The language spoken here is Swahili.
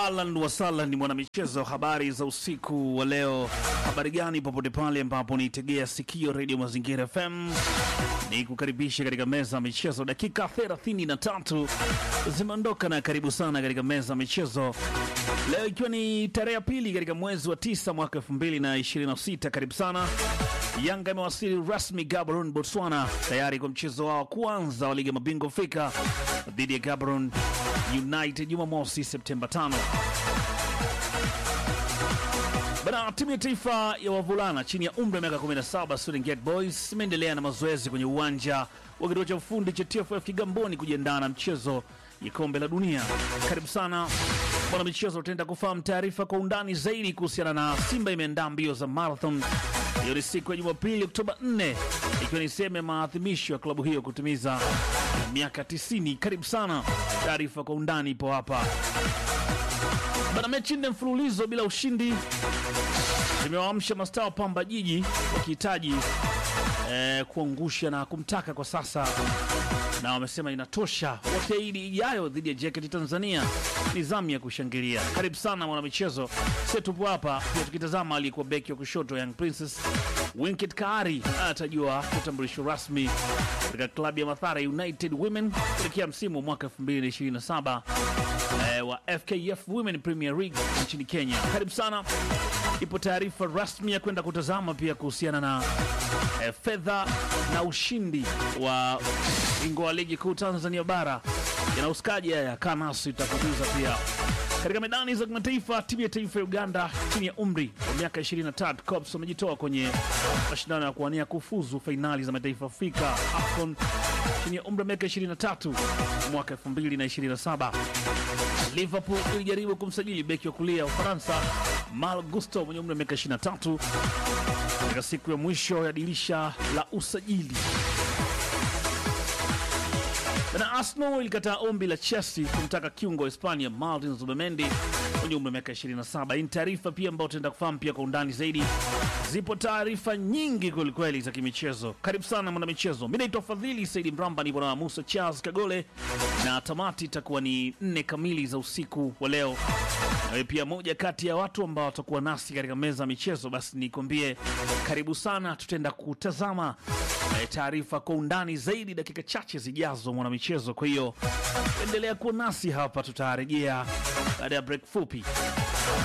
Alan Wasala ni mwanamichezo. Habari za usiku wa leo, habari gani popote pale ambapo niitegea sikio redio Mazingira FM, ni kukaribisha katika meza ya michezo. Dakika 33 zimeondoka na karibu sana katika meza ya michezo leo, ikiwa ni tarehe ya pili katika mwezi wa tisa mwaka 2026. Karibu sana. Yanga imewasili rasmi Gaborone, Botswana, tayari kwa mchezo wao kwanza wa ligi ya mabingwa Afrika dhidi ya Gaborone United Jumamosi Septemba 5. Bana, timu ya taifa ya wavulana chini ya umri wa miaka 17 Serengeti Boys imeendelea na mazoezi kwenye uwanja wa kituo cha ufundi cha TFF Kigamboni kujiandaa na mchezo ya kombe la dunia. Karibu sana bwana michezo, utaenda kufahamu taarifa kwa undani zaidi kuhusiana na Simba imeandaa mbio za marathon. Hiyo ni siku ya Jumapili Oktoba 4 ikiwa ni sehemu ya maadhimisho ya klabu hiyo kutimiza miaka 90. Karibu sana, taarifa kwa undani ipo hapa bana. Mechi nne mfululizo bila ushindi zimewaamsha mastaa wa Pamba Jiji wakihitaji eh, kuangusha na kumtaka kwa sasa, na wamesema inatosha, wakiahidi ijayo dhidi ya JKT Tanzania ni zamu ya kushangilia. Karibu sana mwanamichezo, sisi tupo hapa pia tukitazama aliyekuwa beki wa kushoto Young Princess Winket Kaari anatajua utambulisho rasmi katika klabu ya Mathare United Women kuelekea msimu wa mwaka 2027 eh, wa FKF Women Premier League nchini Kenya. Karibu sana. Ipo taarifa rasmi ya kwenda kutazama pia kuhusiana na eh, fedha na ushindi wa bingwa wa ligi kuu Tanzania bara yanauskaji haya kanasi itakujuza pia katika medani za kimataifa. Timu ya taifa ya Uganda chini ya umri wa miaka 23 Cops wamejitoa kwenye mashindano ya kuwania kufuzu fainali za mataifa Afrika AFCON chini ya umri wa miaka 23 mwaka 2027. Liverpool ilijaribu kumsajili beki wa kulia wa Ufaransa Mal Gusto mwenye umri wa miaka 23 katika siku ya mwisho ya dirisha la usajili. Na Arsenal ilikataa ombi la Chelsea kumtaka kiungo wa Hispania Martin Zubimendi mwenye umri wa miaka 27. Hii ni taarifa pia ambayo tutaenda kufahamu pia kwa undani zaidi. Zipo taarifa nyingi kwelikweli za kimichezo. Karibu sana mwana michezo, mi naitwa Fadhili Saidi Mramba, nipo na Musa Charles Kagole na tamati itakuwa ni nne kamili za usiku wa leo. Nawe pia moja kati ya watu ambao watakuwa nasi katika meza ya michezo, basi nikwambie karibu sana, tutaenda kutazama eh, taarifa kwa undani zaidi dakika chache zijazo, mwana michezo. Kwa hiyo endelea kuwa nasi hapa, tutarejea baada ya break fupi.